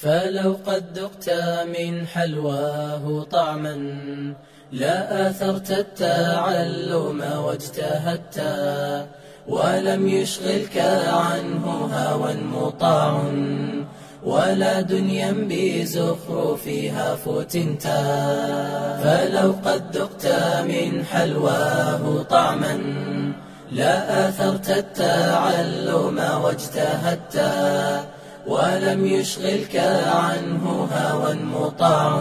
فلو قد ذقت من حلواه طعما لا آثرت التعلم واجتهدت ولم يشغلك عنه هوى مطاع ولا دنيا بزخرفها فتنت فلو قد ذقت من حلواه طعما لا آثرت التعلم واجتهدت ولم يشغلك عنه هوى مطاع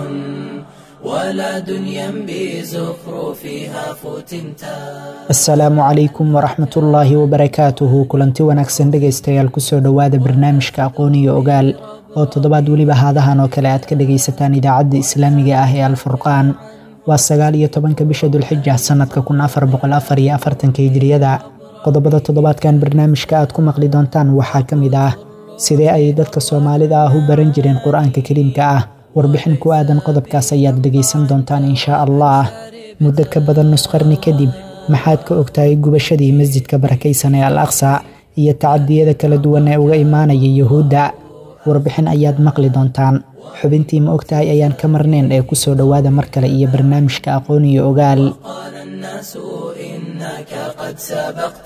ولا دنيا بزخرفها فتنتا asalaamu calaykum waraxmat ullaahi wabarakaatuhu kulanti wanaagsan dhegaystayaal kusoo dhowaada barnaamijka aqoon iyo ogaal oo toddobaad weliba haadahan oo kale aad ka dhagaysataan idaacadda islaamiga ah ee alfurqaan waa sagaal iyo tobanka bisha dulxija sanadka kun afar boqol afar iyo afartanka hijiriyada qodobada toddobaadkan barnaamijka aad ku maqli doontaan waxaa ka mid ah sidee ayay dadka soomaalida ah u baran jireen qur-aanka kariimka ah warbixin ku aadan qodobkaas ayaad dhegaysan doontaan inshaa allah muddo ka badan nusqarni kadib maxaad ka ogtahay gubashadii masjidka barakaysan ee al aqsa iyo tacadiyada kala duwan ee uga imaanaya yuhuudda warbixin ayaad maqli doontaan xubintii ma ogtahay ayaan ka marnayn ee kusoo dhowaada mar kale iyo barnaamijka aqoon iyo ogaal قال الناس إنك قد سبقت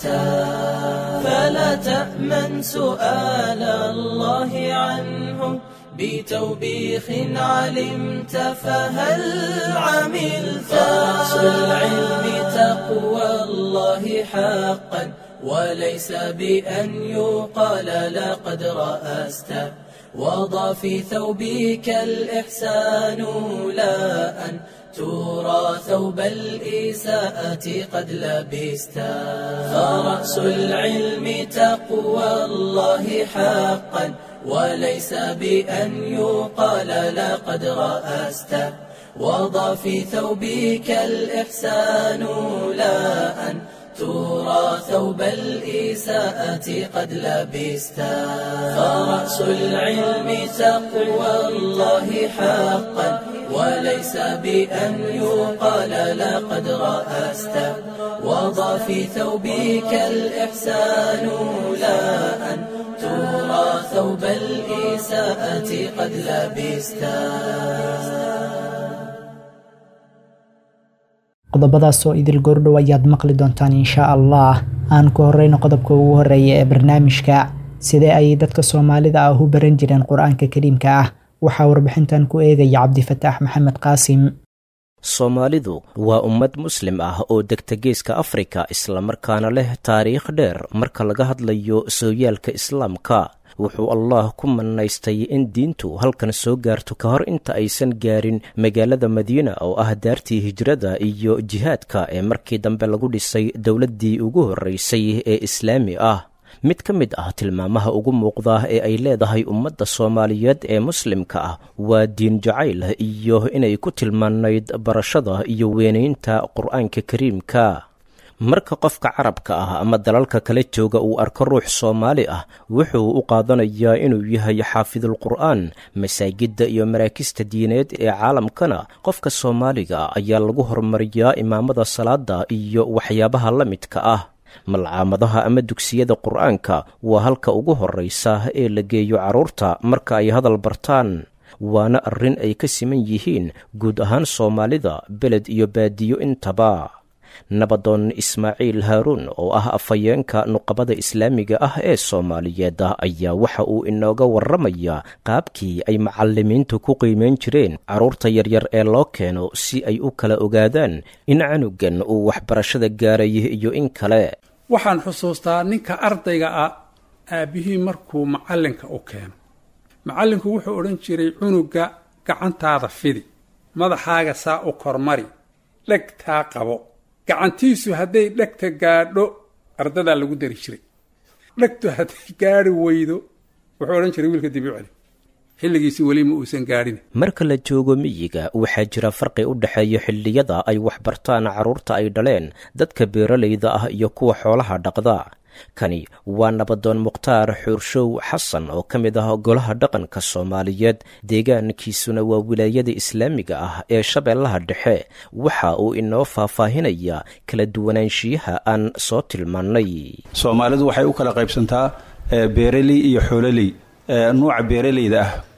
فلا تأمن سؤال الله عنه بتوبيخ علمت فهل عملت رأس العلم تقوى الله حقا وليس بأن يقال لقد رأست وضع في ثوبك الإحسان لا أن ترى ثوب الإساءة قد لبست فرأس العلم تقوى الله حقا وليس بأن يقال لقد رأست وضع في ثوبك الإحسان لا أن ترى ثوب الإساءة قد لبست فرأس العلم تقوى الله حقا وليس بأن يقال لقد رأست وضع في ثوبك الإحسان لا أن ترى ثوب الإساءة قد لبست qodobadaas oo idil goordhow ayaad maqli doontaan inshaa allah aan ku horeyno qodobka ugu horeeya ee barnaamijka sidee ayay dadka soomaalida ah u baran jireen qur-aanka kariimka ah waxaa warbixintan ku eegaya cabdifataax maxamed qaasim soomaalidu waa ummad muslim ah oo degta geeska afrika islamarkaana leh taariikh dheer marka laga hadlayo sooyaalka islaamka wuxuu allah ku manaystay in diintu halkan soo gaarto ka hor inta aysan gaarin magaalada madiina oo ah daartii hijrada iyo jihaadka ee markii dambe lagu dhisay dowladdii ugu horreysay ee islaami ah mid ka mid ah tilmaamaha ugu muuqda ee ay leedahay ummadda soomaaliyeed ee muslimka ah waa diin jacayl iyo inay ku tilmaanayd barashada iyo weynaynta qur-aanka kariimka marka qofka carabka ah ama dalalka kala jooga uu arko ruux soomaali ah wuxuu u qaadanayaa inuu yahay xaafidul qur'aan masaajidda iyo maraakista diineed ee caalamkana qofka soomaaliga ayaa lagu horumariyaa imaamada salaada iyo waxyaabaha la midka ah malcaamadaha ama dugsiyada qur'aanka waa halka ugu horraysa ee la geeyo carruurta marka ay hadal bartaan waana arrin ay ka siman yihiin guud ahaan soomaalida beled iyo baadiyo intaba nabadoon ismaaciil haaruun oo ah afhayeenka nuqabada islaamiga ah ee soomaaliyeed ayaa waxa uu inooga warramayaa qaabkii ay macallimiintu ku qiimayn jireen carruurta yaryar ee loo keeno si ay u kala ogaadaan in canugan uu waxbarashada gaaray iyo in kale waxaan xusuustaa ninka ardayga ah aabbihii markuu macallinka u keeno macallinku wuxuu odhan jiray cunuga gacantaada fidi madaxaaga saa u kormari dhegtaa qabo gacantiisu hadday dhegta gaadho ardadaa lagu dari jiray dhegtu hadday gaadhi weydo wuxuu odhan jiray wiilka dibi celi xilligiisi weli ma uusan gaadhin marka la joogo miyiga waxaa jira farqi u dhexeeya xilliyada ay waxbartaan carruurta ay dhaleen dadka beeralayda ah iyo kuwa xoolaha dhaqda kani waa nabadoon mukhtaar xuurshow xasan oo ka mid ah golaha dhaqanka soomaaliyeed deegaankiisuna waa wilaayada islaamiga ah ee shabeellaha dhexe waxa uu inoo faahfaahinayaa kala duwanaanshiyaha aan soo tilmaannay soomaalidu waxay u kala qaybsantaa beeraley iyo xoololey nuuca beeralayda ah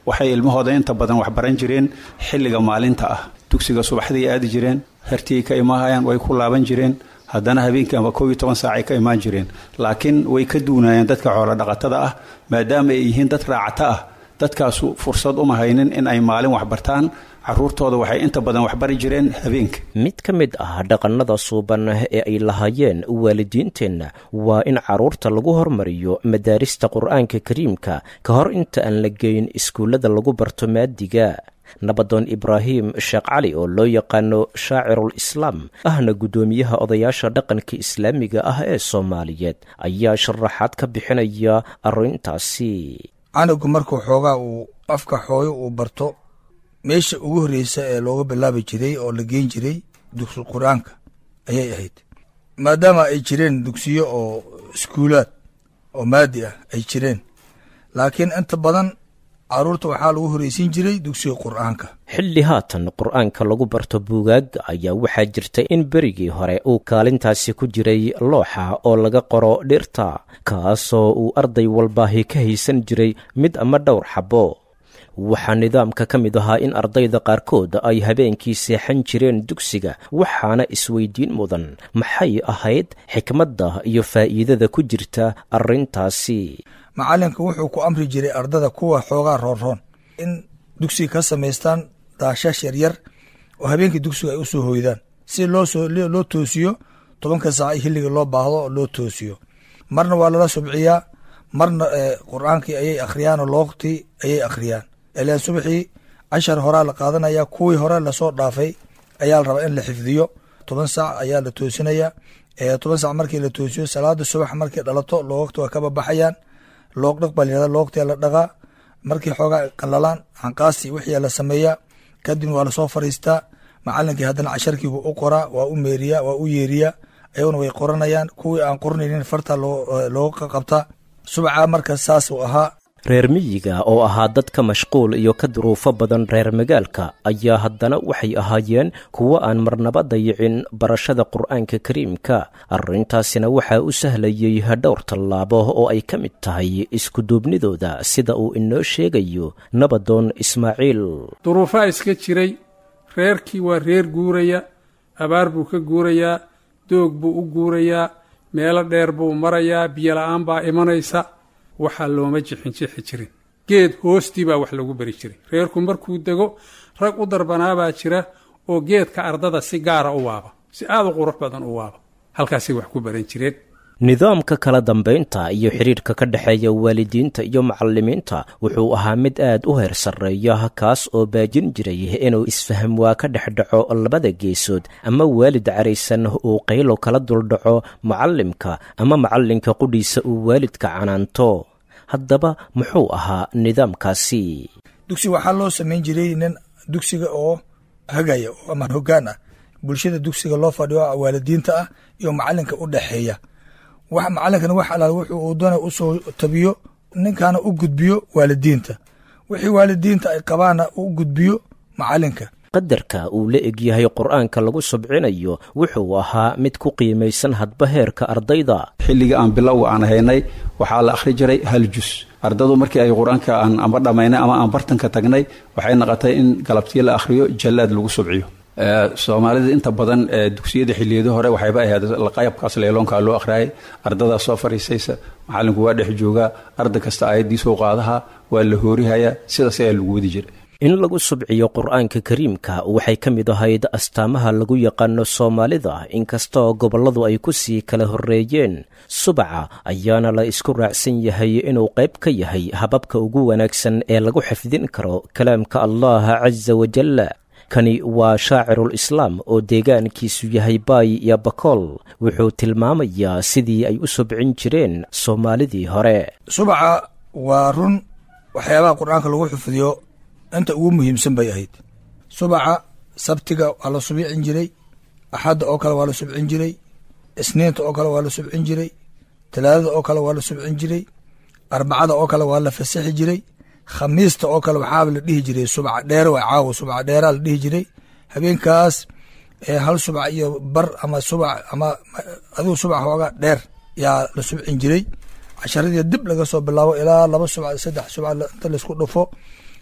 waxay ilmahooda inta badan waxbaran jireen xilliga maalinta ah dugsiga subaxday aadi jireen hertii ka imaahayaan way ku laaban jireen haddana habeenkii ama koob iyo toban saacay ka imaan jireen laakiin way ka duunayeen dadka xoolo dhaqatada ah maadaama ay yihiin dad raacata ah dadkaasu fursad uma haynin in ay maalin waxbartaan caruurtooda waxay inta badan waxbari jireen habeenka mid ka mid ah dhaqannada suuban ee ay lahaayeen waalidiinteenna waa in carruurta lagu hormariyo madaarista qur'aanka kariimka ka hor inta aan la geyn iskuullada lagu barto maadiga nabadoon ibraahim sheekh cali oo loo yaqaano shaacirul islaam ahna guddoomiyaha odayaasha dhaqanka islaamiga ah ee soomaaliyeed ayaa sharaxaad ka bixinaya arrintaasi canugu markuu xoogaa uu afka xooyo uu barto meesha ugu horreysa ee looga bilaabi jiray oo la geen jiray dugsi qur-aanka ayay ahayd maadaama ay jireen dugsiyo oo iskuulaad oo maadi ah ay jireen laakiin inta badan caruurta waxaa lagu horreysiin jiray dugsiga qur-aanka xilli haatan qur-aanka lagu barto buugaagga ayaa waxaa jirta in berigii hore uu kaalintaasi ku jiray looxa oo laga qoro dhirta kaasoo uu arday walbaahi ka haysan jiray mid ama dhowr xabbo waxaa nidaamka ka mid ahaa in ardayda qaarkood ay habeenkii seexan jireen dugsiga waxaana isweydiin mudan maxay ahayd xikmadda iyo faa'iidada ku jirta arrintaasi macallinka wuxuu ku amri jiray ardada kuwa xoogaa roonroon in dugsiga ka samaystaan daashash yaryar oo habeenkii dugsiga ay u soo hoydaan si loo toosiyo tobanka saac i xilliga loo baahdo oo loo toosiyo marna waa lala subciyaa marna qur-aankii ayay akhriyaan oo loogtii ayay akhriyaan ilaan subaxii cashar horaa la qaadanaya kuwii hore lasoo dhaafay ayaa la rabaa in la xifdiyo toban saac ayaa la toosinaya toban saac markii la toosiyo salaada subax markay dhalato loogta waa kababaxayaan loog dhaq baa layihahda loogtia la dhaqaa markii xoogaa qalalaan xanqaasi wixii la sameeyaa kadibna waa lasoo fariistaa macalinkii haddana casharkiibuu u qoraa waa u meeriyaa waa u yeeriyaa ayaguna way qoranayaan kuwii aan qoranaynin farta looga qabtaa subaca marka saas uu ahaa reer miyiga oo ahaa dadka mashquul iyo ka duruufo badan reer magaalka ayaa haddana waxay ahaayeen kuwo aan marnaba dayicin barashada qur'aanka kariimka arrintaasina waxaa u sahlayey dhowr tallaabo oo ay ka mid tahay iskuduubnidooda sida uu inoo sheegayo nabadoon ismaaciil duruufaa iska jiray reerkii waa reer guuraya abaar buu ka guurayaa doog buu u guurayaa meelo dheer buu marayaa biyola-aan baa imanaysa waxaa looma jixinjixi jirin geed hoostii baa wax lagu beri jiray reerku markuu dego rag u darbanaabaa jira oo geedka ardada si gaara u waaba si aada u qurux badan u waaba halkaasay wax ku baran jireen nidaamka kala dambaynta iyo xidhiirka ka dhexeeya waalidiinta iyo macallimiinta wuxuu ahaa mid aad u heer sarreeya kaas oo baajin jiray inuu isfaham waa ka dhex dhaco labada geesood ama waalid caraysan uu qaylo kala duldhaco macallimka ama macallinka qudhiisa uu waalidka canaanto haddaba muxuu ahaa nidaamkaasi dugsi waxaa loo samayn jiray nin dugsiga oo hagaya ama hoggaan ah bulshada dugsiga loo fadhiyo waalidiinta ah iyo macallinka u dhexeeya wax macalinkana wax alaal wuxuu uu doona usoo tabiyo ninkaana u gudbiyo waalidiinta wixii waalidiinta ay qabaana u gudbiyo macalinka qadarka uu la egyahay qur-aanka lagu subcinayo wuxuu ahaa mid ku qiimaysan hadba heerka ardayda xilliga aan bilowga aan haynay waxaa la akhri jiray hal jus ardadu markii ay qur-aanka aan amba dhammaynay ama aan bartanka tagnay waxay noqotay in galabtii la akhriyo jallaad lagu subciyo soomaalida inta badan dugsiyada xiliyada hore waxayba ahayd qaybkaas leeloonkaa loo akhriyay ardadaa soo fariisaysa macalinku waa dhex joogaa arday kasta aayaddiisuu qaadaha waa la hoorihayaa sidaas ayaa lagu wadi jira in lagu subciyo qur-aanka kariimka waxay ka mid ahayd astaamaha lagu yaqaano soomaalida inkastoo gobolladu ay ku sii kala horreeyeen subaca ayaana la isku raacsan yahay inuu qayb ka yahay hababka ugu wanaagsan ee lagu xifdin karo kalaamka allah casa wajalla kani waa shaacirul islaam oo deegaankiisu yahay baay iyo bakool wuxuu tilmaamayaa sidii ay u subcin jireen soomaalidii hore subaca waa run waxyaabaha qur-aanka lagu xifdiyo inta ugu muhiimsan bay ahayd subaca sabtiga waa la subcin jiray axadda oo kale waa la subcin jiray isniinta oo kale waa la subcin jiray talaadada oo kale waa la subcin jiray arbacada oo kale waa la fasaxi jiray khamiista oo kale waxaaba la dhihi jiray subca dheere waa caawo subca dheeraa la dhihi jiray habeenkaas hal subca iyo bar ama subc ama adigu subca xoogaa dheer yaa la subcin jiray casharadii dib laga soo bilaabo ilaa laba subca saddex subca inta laisku dhufo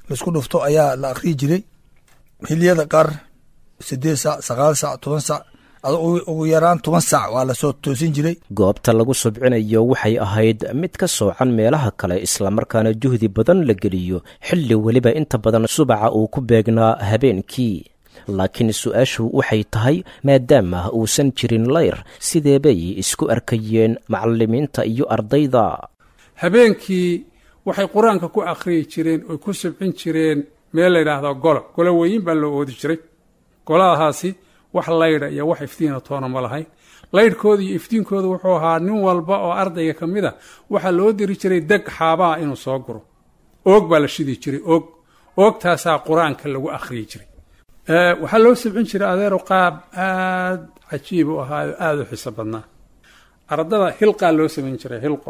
laisku dhufto ayaa la akhriyi jiray xiliyada qaar sideed sac sagaal sac toban sac ugu yaraan toban sac waa lasoo toosin jiray goobta lagu subcinayo waxay ahayd mid ka soocan meelaha kale islamarkaana juhdi badan la geliyo xilli weliba inta badan subaca uu ku beegnaa habeenkii laakiin su-aashu waxay tahay maadaama uusan jirin layr sidee bay isku arkayeen macalimiinta iyo ardayda habeenkii waxay qur-aanka ku akhriyi jireen oy ku subcin jireen meel la yidhaahdo golo golo weyin baa loo oodi jiray goladahaasi wax laydha iyo wax iftiina toona ma lahayn laydhkooda iyo iftiinkooda wuxuu ahaa nin walba oo ardayga ka mid a waxaa loo diri jiray deg xaabaha inuu soo guro oog baa la shidi jiray oog oogtaasaa qur-aanka lagu akhriyi jiray waxaa loo subcin jiray adeero qaab aad cajiib u ahaayo aada u xiso badnaa ardada hilqaa loo samayn jiray hilqo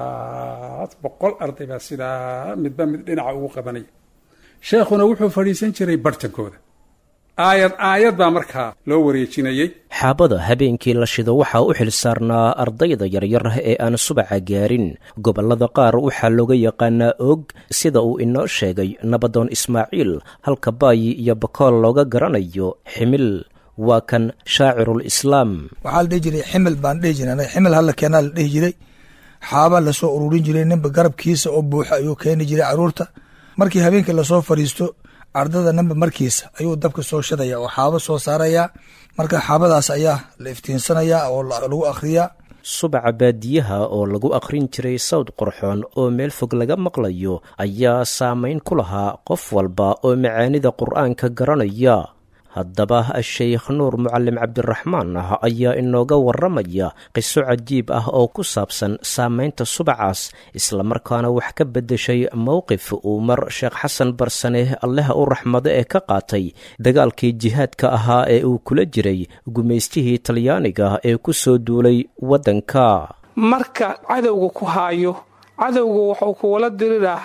halkaas boqol arday baa sidaa midba mid dhinaca ugu qabanaya sheekhuna wuxuu fadhiisan jiray barhtankooda aayad aayad baa markaa loo wareejinayey xaabada habeenkii la shido waxaa u xil saarnaa ardayda yaryar ee aan subaca gaarin gobollada qaar waxaa looga yaqaanaa og sida uu inoo sheegay nabadoon ismaaciil halka baayi iyo bakool looga garanayo ximil waa kan shaacirul islaam waxaa la dhihi jiray ximil baan dhihi jiray ximil halla keenaa la dhihi jiray xaaba lasoo ururin jiray ninba garabkiisa oo buuxa ayuu keeni jiray caruurta markii habeenkii lasoo fadhiisto ardada ninba markiisa ayuu dabka soo shadaya oo xaabo soo saarayaa marka xaabadaas ayaa la iftiinsanayaa oo lagu akhriyaa subaca baadiyaha oo lagu akhrin jiray sawd qorxoon oo meel fog laga maqlayo ayaa saamayn ku lahaa qof walba oo macaanida qur'aanka garanaya haddaba sheikh nuur mucalim cabdiraxmaan ah ayaa inooga warramaya qiso cajiib ah oo ku saabsan saamaynta subacaas islamarkaana wax ka beddeshay mowqif uu mar sheekh xasan barsane alleha u raxmado ee ka qaatay dagaalkii jihaadka ahaa ee uu kula jiray gumaystihii talyaaniga ee ku soo duulay waddanka marka cadowga ku haayo cadowgu wuxuu kuwala diriraa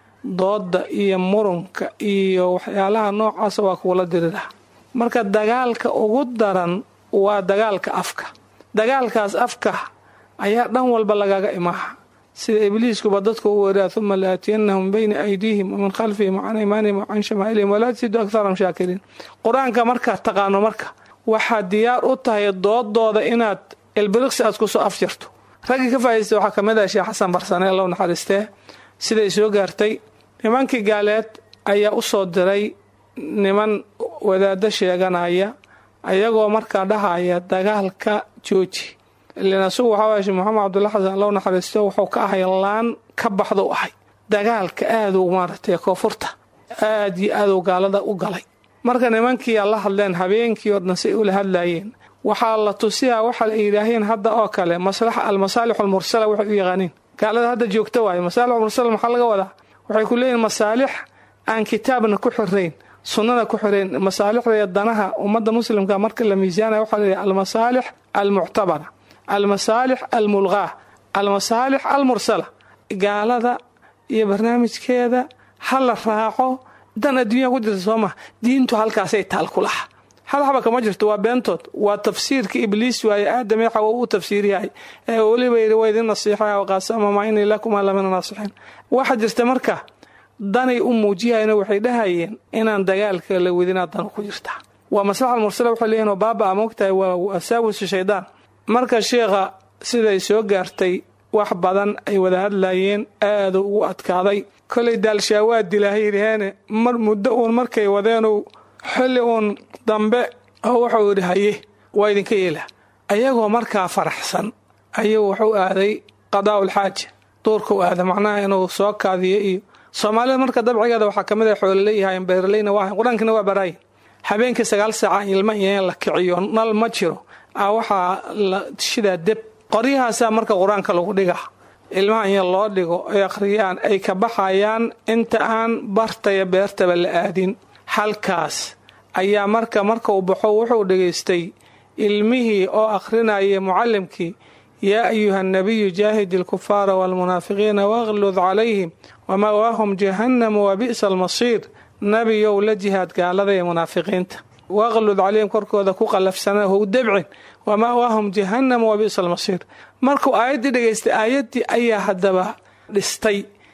dooda iyo murunka iyo waxyaalaha noocaasa waa kuwala diriraa marka dagaalka ugu daran waa dagaalka afka dagaalkaas afka ayaa dhan walba lagaga imaaha sida ibliiskuba dadku u weeraa uma laatiyannahum bayna aydiihim wamin khalfihim wacan aymaanihim wacan shamaa'ilihim walaa tasidu akharahum shaakiriin qur-aanka markaad taqaano marka waxaad diyaar u tahay doodooda inaad ilbiriqsi aad kusoo afjarto raggii ka faa'idaysta waxaa kamid ah sheekh xasan barsane allow naxariistee siday soo gaartay nimankii gaaleed ayaa u soo diray niman wadaaddo sheeganaya ayagoo markaa dhahaya dagaalka jooji ilan asugu waxaa waaya sheekh maxamed cabdulla xasan allow naxariisto wuxuu ka ahay laan ka baxda u ahay dagaalka aaduu maaragtay koonfurta aad iyo aaduu gaalada u galay marka nimankii la hadleen habeenkii oo dhan say ula hadlaayeen waxaa la tusiyaa waxa ay yidhaaheen hadda oo kale maslaxa almasaalix almursala waxay u yaqaaniin gaalada hadda joogta waaye masaalix almursala maxaa laga wadaa waxay ku leeyihin masaalix aan kitaabna ku xirayn sunnada ku xirayn masaalixda iyo danaha ummadda muslimka marka la miisaanaya waxaa la yidhaha almasaalix almuctabara almasaalix almulqaa almasaalix almursala gaalada iyo barnaamijkeeda ha la raaco dan adduunya ku jirta soo maha diintu halkaasay taal ku laha hal xaba kama jirto waa beentood waa tafsiirka ibliis waaye aadam ee xawa uu tafsiiryahay ee weliba yidhi waa idin nasiixaya waqaasama maa inii lakuma lamina naasixiin waxa jirta marka danay u muujiyayna waxay dhahayeen inaan dagaalka la wedinaa danu ku jirta waa maslaxa mursala waxay leeyihin oo baaba moogtahay waa wasaawisu shaydaan marka sheekha siday soo gaartay wax badan ay wada hadlayeen aadu ugu adkaaday kolay daalshaawaad dilaahaydheene mar muddo uun markay wadeenu xilli uun dambe oo wuxuu yidhi haye waa idinka yeela ayagoo markaa faraxsan ayuu wuxuu aaday qadaa'ul xaaja duurkau aada macnaha inuu soo kaadiyo iyo soomaalida marka dabcigeeda waxaa kamid ah xoololeyyahayn beeraleyna waa qur-aankina waa baraayin habeenkii sagaal saaca ilma iyo in la kiciyo nal ma jiro a waxaa la shidaa deb qoryahaasaa marka qur-aanka lagu dhigaa ilmaha in loo dhigo ay akhriyaan ay ka baxayaan inta aan bartaya beertaba la aadin halkaas ayaa marka marka uu baxo wuxuu dhegaystay ilmihii oo akhrinaya mucallimkii yaa ayuha nabiyu jaahidi alkufaara waalmunaafiqiina waqlud calayhim wamawaahum jahannamu wa bi'sa almasiir nabiyow la jihaad gaalada ee munaafiqiinta waqlud calayhim korkooda ku qallafsana how debcin wamawaahum jahannamu wa bi'sa almasiir markuu aayaddii dhegaystay aayaddii ayaa haddaba dhistay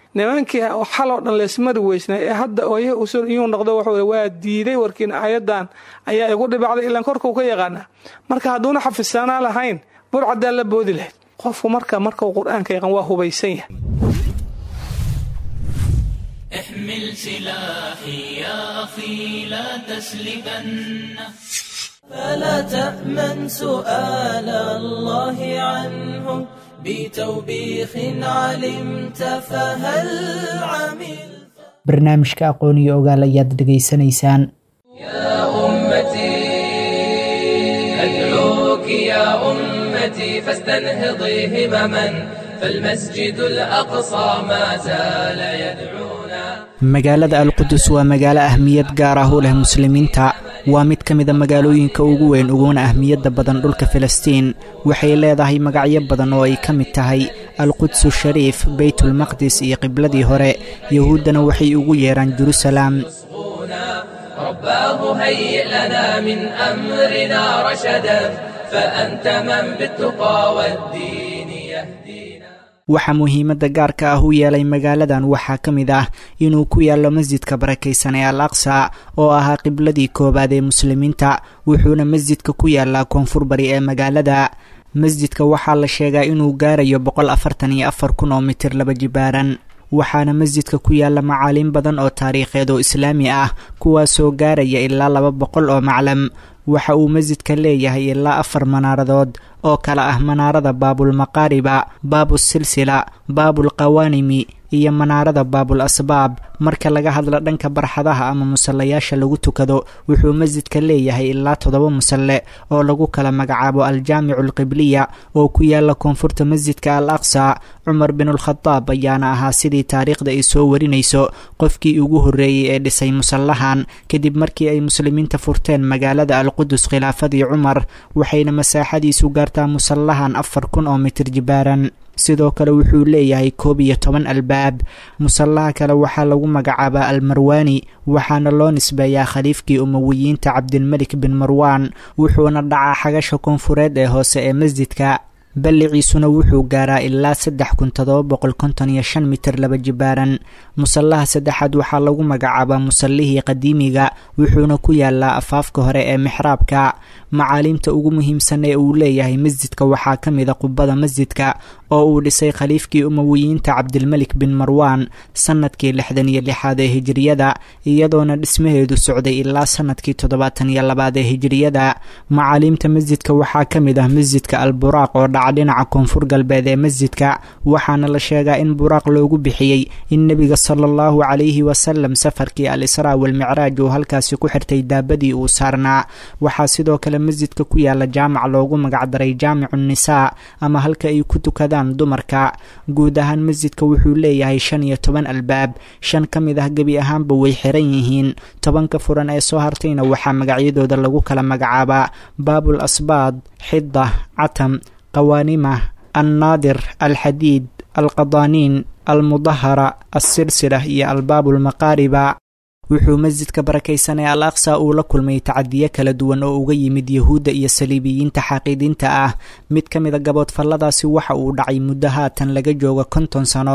nimankii xaloo dhan leesmari weysnay ee hadda ooyah usul iyuu noqdo wuxuu waa diiday warkiin aayadan ayaa igu dhibacday ilaan korkuu ka yaqaanaa marka hadduuna xafisanaa lahayn burcadaa la boodi lahayd qofku marka markau qur-aanka yaqaan waa hubaysan yahay احمل سلاحي يا أخي لا تسلبن فلا تأمن سؤال الله عنه بتوبيخ علمت فهل عمل barnaamijka aqoon iyo ogaal ayaad dhegaysanaysaan يا أمتي أدعوك يا أمتي فاستنهضي همما فالمسجد الأقصى ما زال يدعونا magaalada alqudus waa magaalo ahmiyad gaar ah u leh muslimiinta waa mid ka mida magaalooyinka ugu weyn uguna ahmiyadda badan dhulka filistiin waxay leedahay magacyo badan oo ay ka mid tahay alqudsu shariif beytulmaqdis iyo qibladii hore yahuuddana waxay ugu yeeraan jerusalem رباه هيئ لنا من أمرنا رشدا فأنت من بالتقى والدين يهدينا waxaa muhiimadda gaarka ah u yeelay magaaladan waxaa ka mid ah inuu ku yaallo masjidka barakaysan ee al aqsa oo ahaa qibladii koowaad ee muslimiinta wuxuuna masjidka ku yaallaa koonfur bari ee magaalada masjidka waxaa la sheegaa inuu gaarayo boqol afartan iyo afar kun oo mitir laba jibaaran waxaana masjidka ku yaalla macaaliin badan oo taariikheed oo islaami ah kuwaasoo gaaraya ilaa laba boqol oo maclam waxa uu masjidka leeyahay ilaa afar manaaradood oo kale ah manaarada baabulmaqaariba baabusilsila baabulqawaanimi iyo manaarada baabul asbaab marka laga hadlo dhanka barxadaha ama musallayaasha lagu tukado wuxuu masjidka leeyahay ilaa toddoba musalle oo lagu kala magacaabo aljaamicu alqibliya oo ku yaala koonfurta masjidka al aqsa cumar binulkhadaab ayaana ahaa sidii taariikhda ay soo warinayso qofkii ugu horreeyey ee dhisay musallahan kadib markii ay muslimiinta furteen magaalada alqudus khilaafadii cumar waxayna masaaxadiisu gaartaa musallahan afar kun oo mitir jibaaran sidoo kale wuxuu leeyahay koob iyo toban albaab musallaha kale waxaa lagu magacaabaa almarwaani waxaana loo nisbeeyaa khaliifkii umowiyiinta cabdilmelik bin marwaan wuxuuna dhacaa xagasha koonfureed ee hoose ee masjidka balliciisuna wuxuu gaaraa ilaa saddex kun todoba boqol konton iyo shan mitir laba jibaaran musallaha saddexaad waxaa lagu magacaabaa musallihii qadiimiga wuxuuna ku yaalaa afaafka hore ee mixraabka macaaliimta ugu muhiimsan ee uu leeyahay masjidka waxaa ka mida qubada masjidka oo uu dhisay khaliifkii umowiyiinta cabdilmelik bin marwaan sannadkii lixdan iyo lixaad ee hijiriyada iyadoona dhismaheedu socday ilaa sannadkii toddobaatan iyo labaad ee hijiriyada macaaliimta masjidka waxaa ka mid ah masjidka al buraaq oo dhaca dhinaca koonfur galbeed ee masjidka waxaana la sheegaa in buraaq loogu bixiyey in nebiga sala allahu calayhi wasalam safarkii al israa walmicraaj uu halkaasi ku xirtay daabadii uu saarnaa waxaa sidoo kale masjidka ku yaala jaamac loogu magacdaray jaamicu nisaa ama halka ay ku tukadaan dumarka guud ahaan masjidka wuxuu leeyahay shan iyo toban albaab shan ka mid ah gebi ahaanba way xiran yihiin tobanka furan ee soo hartayna waxaa magacyadooda lagu kala magacaabaa baabul asbaad xida catam qawaanimah annaadir alxadiid alqadaaniin almudahara alsilsila iyo albaabulmaqaariba wuxuu masjidka barakaysan ee al aqsa uu la kulmay tacadiyo kala duwan oo uga yimid yahuudda iyo saliibiyiinta xaaqiidiinta ah mid ka mida gaboodfalladaasi waxa uu dhacay muddo haatan laga joogo konton sano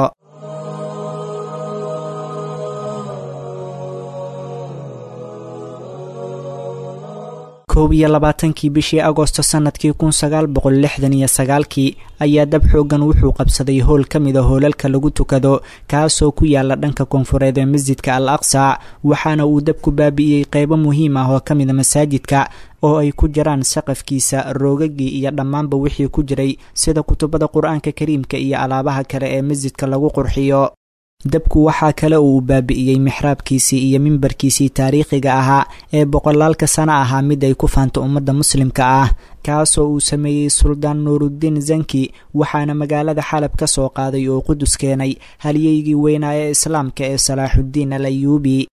koob iyo labaatankii bishii agosto sannadkii kun sagaal boqol lixdan iyo sagaalkii ayaa dab xoogan wuxuu qabsaday howl ka mida hoolalka lagu tukado kaasoo ku yaala dhanka koonfureed ee masjidka al aqsa waxaana uu dabku baabi'iyey qeybo muhiim ah oo ka mida masaajidka oo ay ku jiraan saqafkiisa roogagii iyo dhammaanba wixii ku jiray sida kutubada qur-aanka kariimka iyo alaabaha kale ee masjidka lagu qurxiyo dabku waxaa kale uu baabi'iyey mixraabkiisii iyo mimbarkiisii taariikhiga ahaa ee boqolaalka sano ahaa mid ay ku faanto ummadda muslimka ah kaasoo uu sameeyey suldaan nuuruddiin zanki waxaana magaalada xalab ka soo qaaday oo qudus keenay halyeygii weynaa ee islaamka ee salaaxuddiin al ayuubi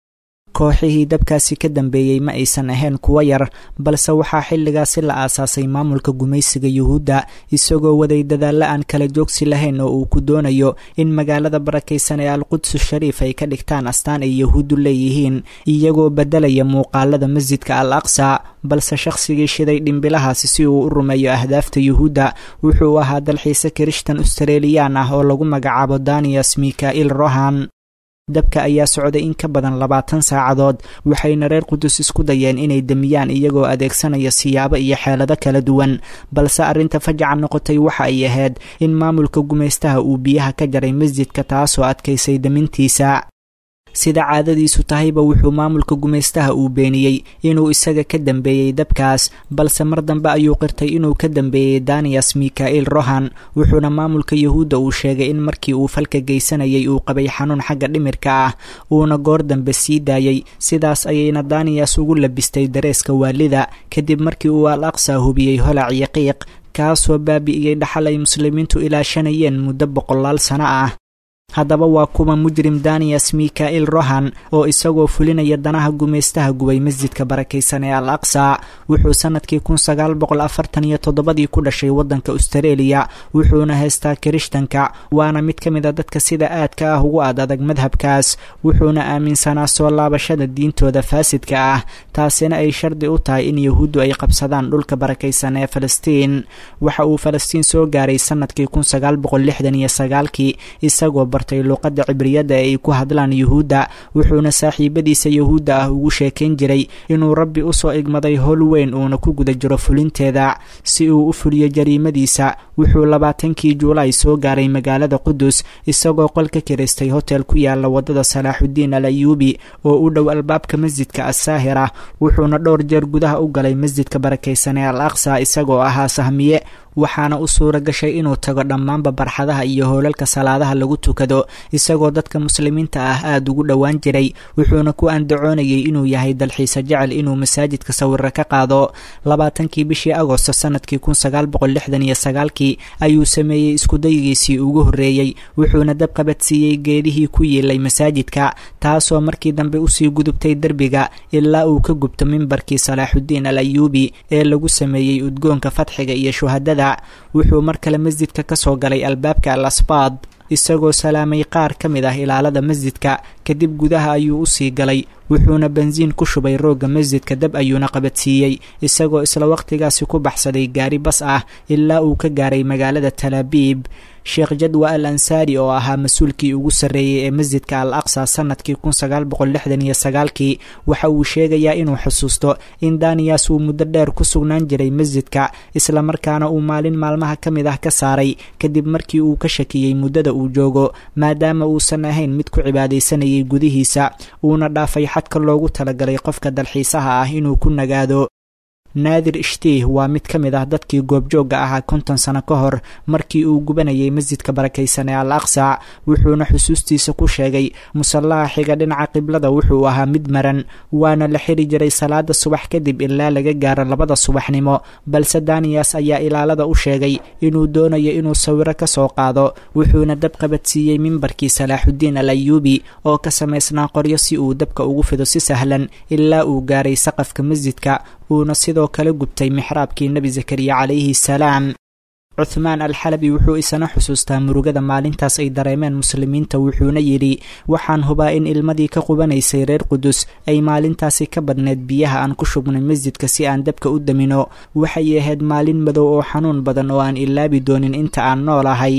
kooxihii dabkaasi ka dambeeyey ma aysan ahayn kuwo yar balse waxaa xilligaasi la aasaasay maamulka gumaysiga yuhuudda isagoo waday dadaalla aan kala joogsi lahayn oo uu ku doonayo in magaalada barakaysan ee alqudsu shariif ay ka dhigtaan astaan ay yuhuuddu leeyihiin iyagoo beddelaya muuqaalada masjidka al aqsa balse shakhsigii shiday dhimbilahaasi si uu u rumeeyo ahdaafta yuhuudda wuxuu ahaa dalxiise kirishtan australiyaan ah oo lagu magacaabo daniyas mika'il rohan dabka ayaa socday in ka badan labaatan saacadood waxayna reer qudus isku dayeen inay demiyaan iyagoo adeegsanaya siyaabo iyo xeelado kala duwan balse arrinta fajaca noqotay waxa ay ahayd in maamulka gumaystaha uu biyaha ka jaray masjidka taasoo adkaysay demintiisa sida caadadiisu tahayba wuxuu maamulka gumaystaha uu beeniyey inuu isaga ka dambeeyey dabkaas balse mar dambe ayuu qirtay inuu ka dambeeyey daniyas mika'il rohan wuxuuna maamulka yuhuudda uu sheegay in markii uu falka geysanayay uu qabay xanuun xagga dhimirka ah uuna goor dambe sii daayey sidaas ayayna daniyas ugu labistay dareeska waalida kadib markii uu al aqsa hubiyey holac iyo qiiq kaasoo baabi'iyey dhaxal ay muslimiintu ilaashanayeen muddo boqolaal sano ah haddaba waa kuwa mujrim daniyas mika'il rohan oo isagoo fulinaya danaha gumaystaha gubay masjidka barakaysan ee al aqsa wuxuu sanadkii kun sagaal boqol afartan iyo toddobadii ku dhashay waddanka austareeliya wuxuuna haystaa kirishtanka waana mid ka mid a dadka sida aadka ah ugu ad adag madhabkaas wuxuuna aaminsanaa soo laabashada diintooda faasidka ah taasina ay shardi u tahay in yuhuuddu ay qabsadaan dhulka barakaysan ee falastiin waxa uu falastiin soo gaaray sanadkii kun sagaal boqol lixdan iyo sagaalkii isagoo bartay luuqadda cibriyadda ee ay ku hadlaan yuhuudda wuxuuna saaxiibadiisa yuhuudda ah ugu sheekayn jiray inuu rabbi usoo igmaday howl weyn uuna ku guda jiro fulinteeda si uu u fuliyo jariimadiisa wuxuu labaatankii juulaay soo gaaray magaalada qudus isagoo qol ka kiraystay hotel ku yaala waddada salaaxuddiin al ayuubi oo u dhow albaabka masjidka assaahira wuxuuna dhowr jeer gudaha u galay masjidka barakaysan ee al aqsa isagoo ahaa sahmiye waxaana u suura gashay inuu tago dhammaanba barxadaha iyo hoolalka salaadaha lagu tukado isagoo dadka muslimiinta ah aada ugu dhowaan jiray wuxuuna ku andacoonayay inuu yahay dalxiise jecel inuu masaajidka sawiro ka qaado labaatankii bishii agosto sanadkii kun sagaal boqol lixdan iyo sagaalkii ayuu sameeyey iskudayigiisii ugu horreeyey wuxuuna dab qabadsiiyey geedihii ku yiilay masaajidka taasoo markii dambe usii gudubtay derbiga ilaa uu ka gubto mimbarkii salaaxuddiin al ayuubi ee lagu sameeyey udgoonka fatxiga iyo shuhadada wuxuu mar kale masjidka ka soo galay albaabka al asbaad isagoo salaamay qaar ka mid ah ilaalada masjidka kadib gudaha ayuu usii galay wuxuuna bensiin ku shubay roogga masjidka dab ayuuna qabadsiiyey isagoo isla waqtigaasi ku baxsaday gaari bas ah ilaa uu ka gaaray magaalada talaabiib sheekh jadwa al ansaari oo ahaa mas-uulkii ugu sarreeyey ee masjidka al aqsa sanadkii kun sagaal boqol lixdan iyo sagaalkii waxa uu sheegayaa inuu xusuusto in daniyas uu muddo dheer ku sugnaan jiray masjidka islamarkaana uu maalin maalmaha ka mid ah ka saaray kadib markii uu ka shakiyey muddada uu joogo maadaama uusan ahayn mid ku cibaadaysanayay gudihiisa uuna dhaafay xadka loogu talagalay qofka dalxiisaha ah inuu ku nagaado naadir ishtiih waa mid ka mid ah dadkii goobjoogga ahaa konton sano ka hor markii uu gubanayay masjidka barakaysan ee al aqsa wuxuuna xusuustiisa ku sheegay musallaha xiga dhinaca qiblada wuxuu ahaa mid maran waana la xiri jiray salaada subax kadib ilaa laga gaaro labada subaxnimo balse daniyas ayaa ilaalada u sheegay inuu doonayo inuu sawiro ka soo qaado wuxuuna dab qabadsiiyey mimbarkii salaaxuddiin al ayuubi oo ka samaysnaa qoryo si uu dabka ugu fido si sahlan ilaa uu gaaray saqafka masjidka uuna sidoo kale gubtay mixraabkii nebi zakariya calayhi salaam cuthmaan alxalabi wuxuu isana xusuustaa murugada maalintaas ay dareemeen muslimiinta wuxuuna yidhi waxaan hubaa in ilmadii ka qubanaysay reer qudus ay maalintaasi ka badneed biyaha aan ku shubnay masjidka si aan dabka u damino waxay ahayd maalin madow oo xanuun badan oo aan ilaabi doonin inta aan noolahay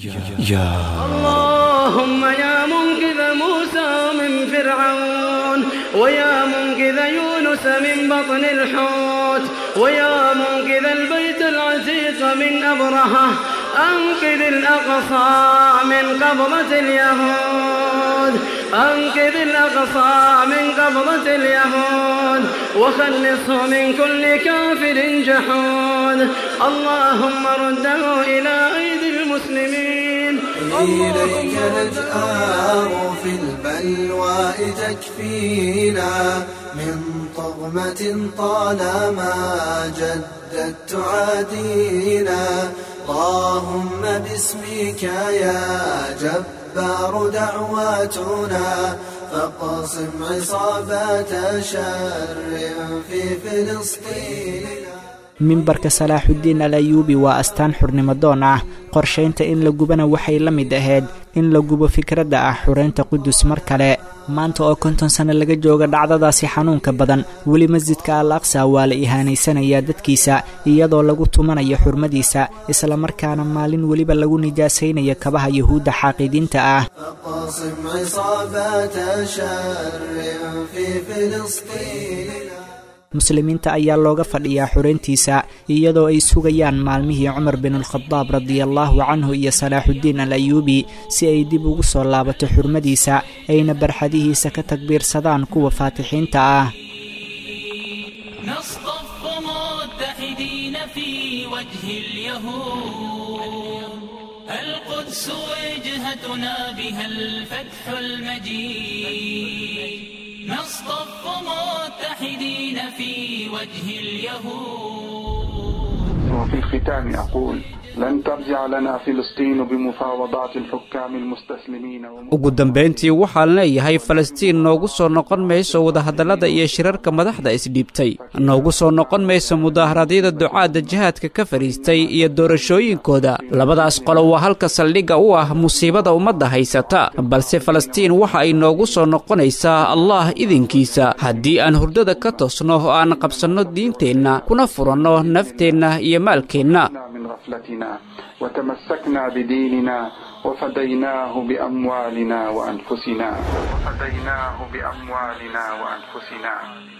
اللهم يا منقذ موسى من فرعون ويا منقذ يونس من بطن الحوت ويا منقذ البيت العتيق من أبرهة أنقذ الأقصى من قبضة اليهود أنقذ الأقصى من قبضة اليهود وخلصه من كل كافر جحود اللهم رده إلى أيدي المسلمين إليك نجآر في البلوى تكفينا من طغمة طالما جدت تعادينا اللهم باسمك يا جبار دعواتنا فاقصم عصابات شر في فلسطين mimbarka salaaxuddiin al ayuubi waa astaan xurnimodoon ah qorshaynta in la gubana waxay la mid ahayd in la gubo fikradda ah xureynta qudus mar kale maanta oo konton sanno laga jooga dhacdadaasi xanuunka badan weli masjidka al aqsa waa la ihaanaysanayaa dadkiisa iyadoo lagu tumanayo xurmadiisa islamarkaana maalin weliba lagu nijaasaynayo kabaha yuhuudda xaaqidiinta ah فاقصم عصابات شر في فلسطين muslimiinta ayaa looga fadhiyaa xureyntiisa iyadoo ay sugayaan maalmihii cumar binulkhadaab radiallaahu canhu iyo salaaxuddiin al ayuubi si ay dib ugu soo laabato xurmadiisa ayna barxadihiisa ka takbiirsadaan kuwa faatixiinta ah نصطف متحدين في وجه اليهود القدس وجهتنا بها الفتح المجيد نصطف متحدين في وجه اليهود وفي الختام أقول لن ترجع لنا فلسطين بمفاوضات الحكام المستسلمين ugu dambayntii waxaan leeyahay falastiin noogu soo noqon mayso wadahadallada iyo shirarka madaxda isdhiibtay noogu soo noqon mayso mudaaharadyada ducaadda jihaadka ka fadhiistay iyo doorashooyinkooda labadaas qolo waa halka saldhigga u ah musiibada ummadda haysata balse falastiin waxa ay noogu soo noqonaysaa allah idinkiisa haddii aan hurdada ka toosno oo aan qabsanno diinteenna kuna furanno nafteenna iyo maalkeenna من غفلتنا وتمسكنا بديننا وفديناه بأموالنا وأنفسنا وفديناه بأموالنا وأنفسنا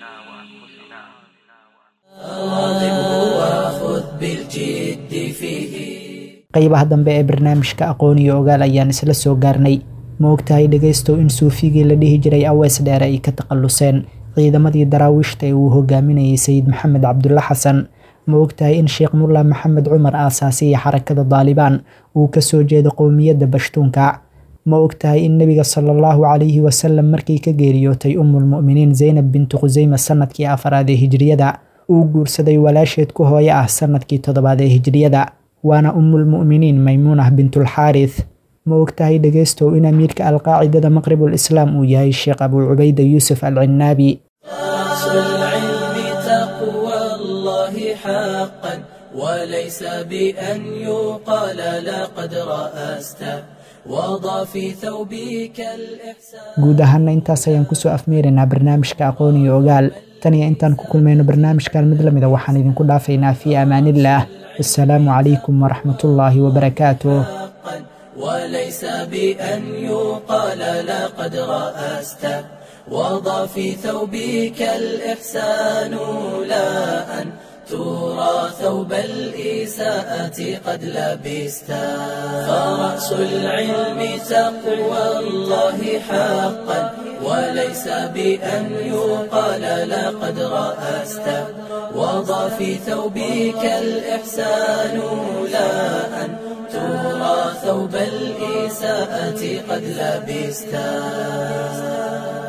وخذ بالجد فيه qaybaha dambe ee barnaamijka aqoon iyo ogaal ayaan isla soo gaarnay ma ogtahay dhegaystow in suufigii la dhihi jiray awees dheere ay ka takhalluseen ciidamadii daraawiishta ee uu hogaaminayay sayid maxamed cabdulla xasan ma ogtahay in sheekh mulla maxamed cumar aasaasiya xarakada daalibaan uu kasoo jeedo qowmiyadda bashtuunka ma ogtahay in nebiga sala allahu calayhi wasalam markii ka geeriyootay ummulmu'miniin zaynab bintu khuseyma sanadkii afaraad ee hijriyada uu guursaday walaasheed ku hooyo ah sanadkii toddobaad ee hijriyada waana ummulmu'miniin maymuunah bintulxaarith ma ogtahay dhegaystow in amiirka alqaacidada maqribul islaam uu yahay sheekh abuu cubayda yuusuf al cinnaabi أصل العلم تقوى الله حقا وليس بأن يقال لقد رأست وضع في ثوبك الإحسان guud ahaana intaas ayaan kusoo afmeeraynaa barnaamijka aqoon iyo ogaal tan iyo intaan ku kulmayno barnaamijkan mid lamida waxaan idinku dhaafaynaa fii amaanillaah assalaamu calaykum waraxmatullaahi wabarakaatuh وليس بأن يقال لقد رأست وضع في ثوبك الإحسان لا أن ترى ثوب الإساءة قد لبست فرأس العلم تقوى الله حقا وليس بأن يقال لقد رأست وضع في ثوبك الإحسان لا أن ترى ثوب الإساءة قد لبست